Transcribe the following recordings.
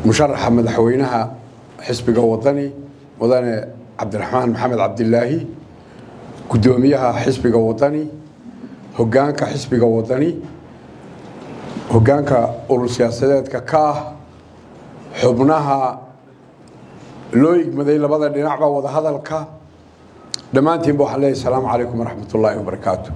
musharaxa madaxweynaha xisbiga wadani mudane cabdiraxmaan maxamed cabdilaahi guddoomiyaha xisbiga wadani hogaanka xisbiga wadani hogaanka urur siyaasadeedka ka ah xubnaha loo igmaday labada dhinacba wadahadalka dhammaantiinba waxaan leeyahy asalaamu calaykum waraxmat ullaahi wabarakaatu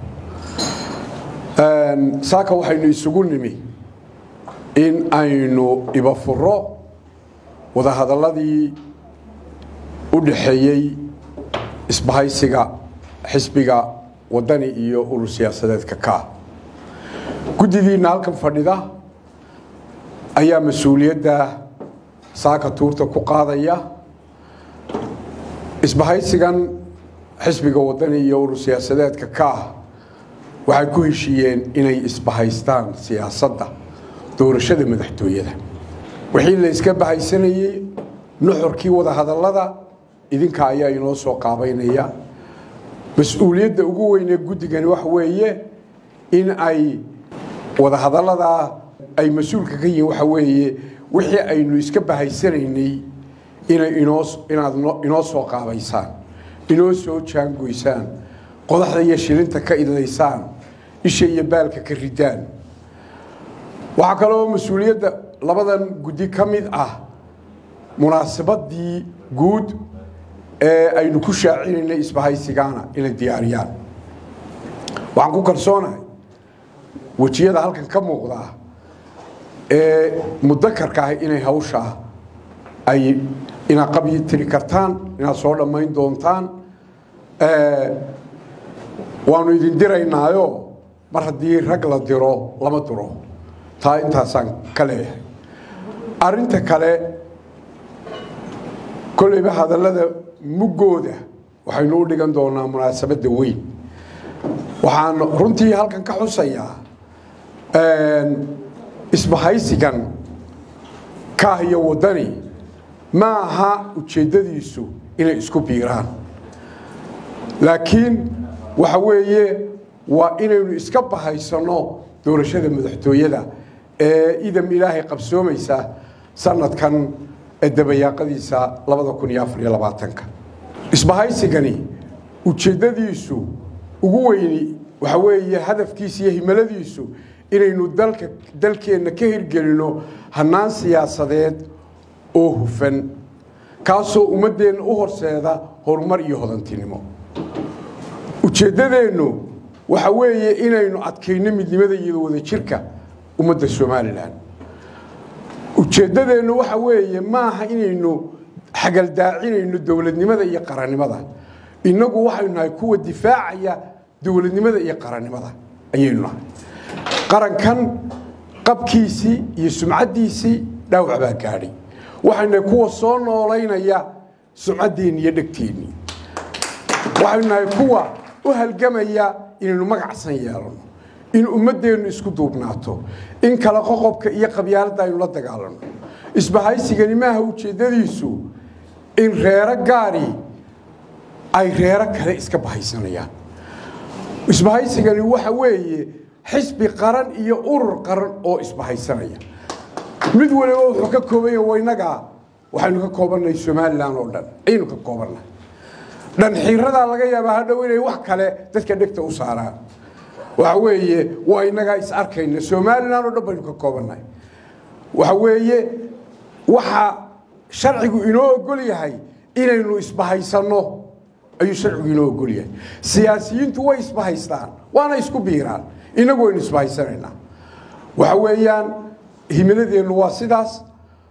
saaka waxaynu isugu nimi in aynu ibafuro wadahadaladii u dhaxeeyey isbahaysiga xisbiga wadani iyo urur siyaasadeedka ka guddidiina halkan fadhida ayaa mas-uuliyadda saaka tuurta ku qaadaya isbahaysigan xisbiga wadani iyo urur siyaasadeedka ka ah waxay ku heshiiyeen inay isbahaystaan siyaasadda doorashada madaxtooyada wixii la yska bahaysanayey nuxurkii wadahadallada idinka ayaa inoo soo qaabaynaya mas-uuliyadda ugu weynee guddigani waxa weeye in ay wadahadalladaa ay mas-uulka ka yihiin waxa weeye wixii aynu iska bahaysanaynay inay inoo inaad inoo soo qaabaysaan inoo soo jaangoysaan qodaxda iyo shilinta ka idlaysaan isha iyo baalka ka ridaan waxaa kaloo mas-uuliyadda labadan guddi ka mid ah munaasabadii guud ee aynu ku shaacinaynay isbahaysigaana inay diyaariyaan waxaan ku kalsoonahay wejiyada halkan ka muuqdaa ee mudakarka ah inay hawshaa ay inaad qabyi tiri kartaan inaad soo dhammayn doontaan waanu idin diraynaayo mar haddii rag la diro lama diro taa intaasaan ka leeyahay arinta kale kolleyba hadallada muggooda waxaynu u dhigan doonaa munaasabadda weyn waxaan runtii halkan ka xusayaa isbahaysigan kaah iyo waddani ma aha ujeeddadiisu inay isku biiraan laakiin waxa weeye waa inaynu iska bahaysanno doorashada madaxtooyada ee idam ilaahay qabsoomaysa sanadkan dabayaaqadiisa isbahaysigani ujeeddadiisu ugu weyni waxa weeye hadafkiisa iyo himaladiisu inaynu dalka dalkeenna ka hirgelino hannaan siyaasadeed oo hufan kaasoo ummaddeenna u horseeda horumar iyo hodantinimo ujeeddadeennu waxa weeye inaynu adkayno midnimada iyo wadajirka ummadda somalilan ujeeddadeennu waxa weeye maaha inaynu xagaldaacinayno dowladnimada iyo qarannimada innagu waxaynu nahay kuwa difaacaya dowladnimada iyo qarannimada ayaynu nahay qarankan qabkiisii iyo sumcaddiisii dhaawac baa gaadhay waxaynu nahay kuwa soo noolaynaya sumcaddeenni iyo dhegteenni waxaynu nahay kuwa u halgamaya inaynu magacsan yeelano in ummaddeennu isku duubnaato in kale qoqobka iyo qabyaaladda aynu la dagaalanno isbahaysigani maaha ujeeddadiisu in reero gaari ay reero kale iska bahaysanayaan isbahaysigani waxa weeye xisbi qaran iyo urur qaran oo isbahaysanaya mid waliba wuxuu ka koobanya waynagaa waxaynu ka koobannahay somalilan oo dhan ayaynu ka koobannahay dhanxiiradaa laga yaabaa hadhow inay wax kale dadka dhegta u saaraan waxa weeye waa inagaa is arkayna somalilan oo dhan baynu ka koobannahay waxa weeye waxa sharcigu inoo ogol yahay inaynu isbahaysanno ayuu sharcigu inoo ogol yahay siyaasiyiintu way isbahaystaan waana isku biiraan inagu waynu isbahaysanaynaa waxa weeyaan himiladeennu waa sidaas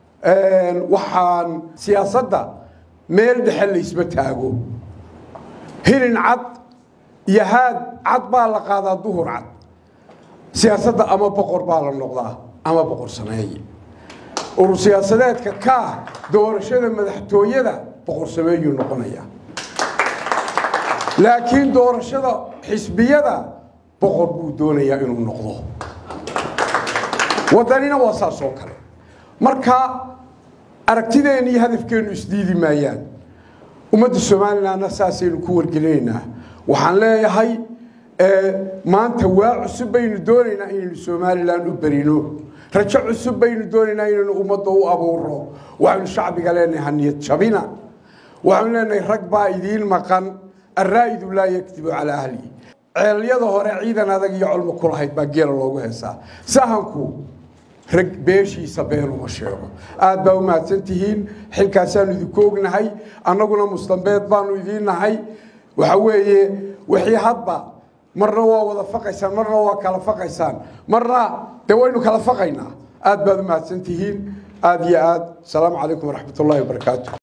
waxaan siyaasadda meel dhexe laysma taago hilin cad iyo haad cad baa la qaadaa duhur cad siyaasadda ama boqor baa la noqdaa ama boqor sameeye urur siyaasadeedka kaa doorashada madaxtooyada boqor sameeyuu noqonayaa laakiin doorashada xisbiyada boqor buu doonayaa inuu noqdo waddanina waa saas oo kale marka aragtideenna iyo hadafkeennu isdiidi maayaan ummadda somalilanna saasaynu ku wargelinaynaa waxaan leeyahay maanta waa cusub baynu doonaynaa inaynu somalilan u berino rajo cusub baynu doonaynaa inaynu ummadda u abuuro waxaynu shacbiga leenahay haniyad jabina waxaynu leenahay rag baa idiin maqan araa'idu laa yakdibu calaa ahlihi ceelyada hore ciidan adag iyo colmo ku lahayd baa geela loogu heesaa sahanku rag beeshiisa been uma sheego aad baa u mahadsan tihiin xilkaasaanu idinku ognahay annaguna mustambeed baanu idiin nahay waxa weeye wixii hadba marna waa wada faqaysaan marna waa kala faqaysaan marna dee waynu kala faqaynaa aad baad u mahadsan tihiin aad iyo aad asalaamu calaykum waraxmat ullahi wabarakaatu